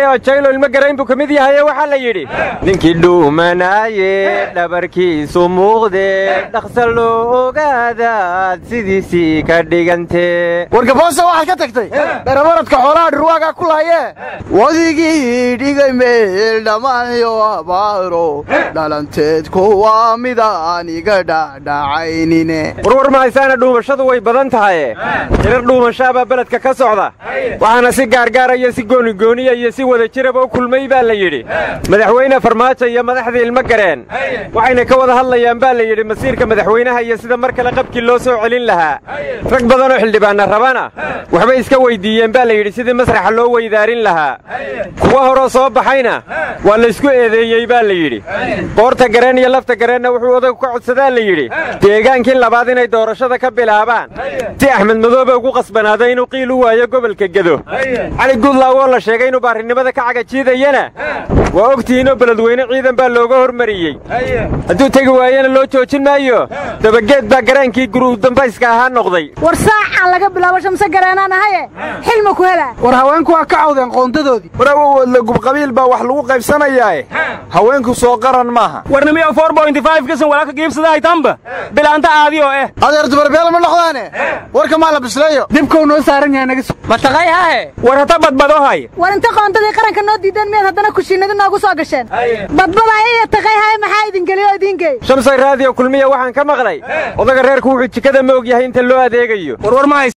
jaylo ilmo garayn buu ka mid yahaye waxaa la yidhi ninkii dhuumanaaye dhabarkiisu muuqde dhaqsa loo ogaadaad sidiisii ka dhigantee wargaboosa waxaad ka tagtay darabaradka xoolaha dhirwaagaa ku laayee wadigii dhigay meel dhammaanyo abaaro dhalanteedku waa midaan iga dhacdhacaynine warwar mahaysaana dhuumashadu way badan tahaye hirar dhuumashaabaa beledka ka socda waxaana si gaargaara iyo si goonigooniya iyo si wada jiraba u kulmay baa la yidhi madaxweyne farmaajo iyo madaxdii ilmo gareen waxayna ka wada hadlayaan baa la yidhi masiirka madaxweynaha iyo sida mar kale qabkii loo soo celin lahaa rag badanoo xildhibaanna rabana waxbay iska weyddiiyeen baa la yidhi sidii masraxa loo weydaarin lahaa kuwa horoo soo baxayna waa laysku eedeeyey baa la yidhi qoorta gareen iyo lafta gareenna wuxuu odagu ka codsadaa la yidhi deegaankii labaad inay doorashada ka bilaabaan si axmed madoobe ugu qasbanaado inuu qiil u waayo gobolka gedo cali guudlaaw oo la sheegay inuu baarinimada ka cagajiidayana waa ogtihiinoo beledweyne ciidan baa looga hormariyey hadduu tegi waayena loo joojin maayo dabageed baa garaankii guruu dambayska ahaa noqday war saacaan laga bilaabo shamse gareenaan ahaye xilma ku helaa war haweenku waa ka cawdeen qoondadoodii war awoodla gubqabiil baa wax lagu qaybsanayaae haweenku soo qaran maaha warnimiyo kasan walaalka giibsadahaytanba bilaanta aadi oo eh adeer dubarbeela ma noqdaane warka maa la bisleeyo dibkau noo saaran yahay naga mataqay hahe war hata badbadohay war inta qoontadii qaranka noo diideen miyaad haddana kushiinadi noogu soo gasheen badbadaya iyo taqayhaye maxaa idin geliyo oo idiin geey shamsay raadiyo kulmiya waxaan ka maqlay odaga reerku wuxuu jikada ma og yahay inta loo adeegayo warwar ma